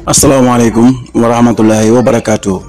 asalaamaaleykum wa rahmatullahi wa barakaatu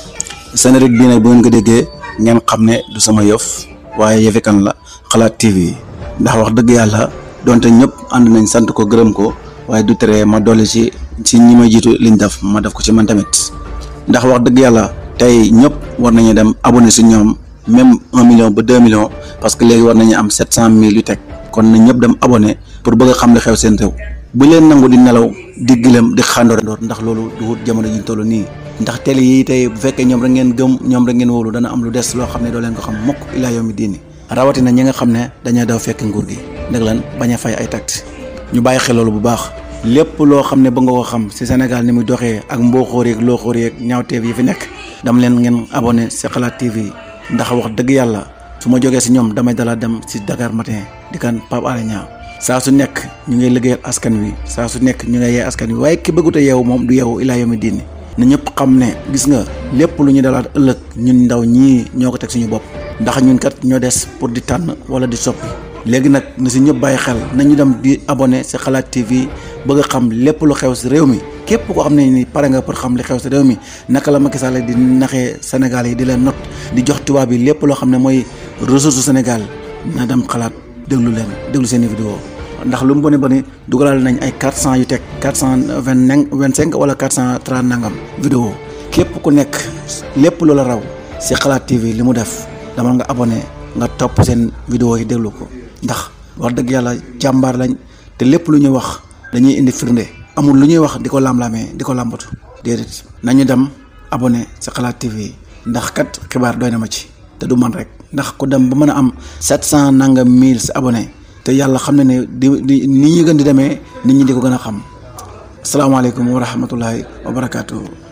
Sénérik bii nag bu ngeen ko déggee ngeen xam ne du sama yëf waaye yëfi kan la xalaat TV ndax wax dëgg yàlla donte ñëpp ànd nañ sant ko gërëm ko waaye du tere ma dolli ci ci ñi ma jiitu liñ def ma def ko ci man tamit ndax wax dëgg yàlla tey ñëpp war nañu dem abonné si ñoom même un million ba deux millions parce que léegi war nañu am sept cent mille yu teg kon na ñëpp dem abonné pour bëgg a xam li xew seen réew bu leen nangu di nelaw di gilem di xàndoor ndax loolu du wut jamono ji ñu toll nii ndax télé yi tey bu fekkee ñoom rek ngeen gëm ñoom rek ngeen wóolu dana am lu des loo xam ne doo leen ko xam mukk ilaa yow mi diini rawatina ñi nga xam ne dañoo daw fekk nguur gi ndeg lan bañ a fay ay tact ñu bàyyi xel loolu bu baax lépp loo xam ne ba nga ko xam ci Sénégal ni muy doxee ak mbooxóor yeeg looxóor yeeg ñaawteef yi fi nekk dam leen ngeen abonné ci xalaat TV ndax wax dëgg yàlla su ma jógee ci ñoom damay dalaa dem ci Dakar matin di kan Pape Alé Niang saa su nekk ñu ngi liggéeyal askan wi saa su nekk ñu ngi yee askan wi waaye ki bëggut a yeewu moom du yeewu ilaa yomi diini na ñëpp xam ne gis nga lépp lu ñu dalaat ëllëg ñun ndaw ñii ñoo ko teg suñu bopp ndax ñun kat ñoo des pour di tànn wala di soppi léegi nag na si ñëpp bàyyi xel nañu dem di abonné si xalaat TV bëgg a xam lépp lu xew si réew mi képp koo xam ne ni pare nga pour xam li xew si réew mi naka la Macky Sall di naxee Sénégal yi di leen not di jox tubaab yi lépp loo xam ne mooy ressource Sénégal na dem xalaat déglu leen déglu seen i vidéo ndax lu mu boni boni dugalal nañ ay quatre cent yu teg quatre cent vingt vingt cinq wala quatre cent trente nangam vidéo képp ku nekk lépp loola raw si xalaat TV li mu def dama nga abonné nga topp seen vidéo yi déglu ko ndax wax dëgg yàlla jàmbaar lañ te lépp lu ñuy wax dañuy indi firnde amul lu ñuy wax di ko lam-lamee di ko làmbatu déedéet nañu dem abonné si xalaat TV ndax kat xibaar doy na ma ci te du man rek ndax ku dem ba mën a am sept cent nangam mille si abonné te yàlla xam ne ne di di ni ñuy gën di demee nit ñi di ko gën a xam asalaamaaleykum wa rahmatullahi wa barakaatu.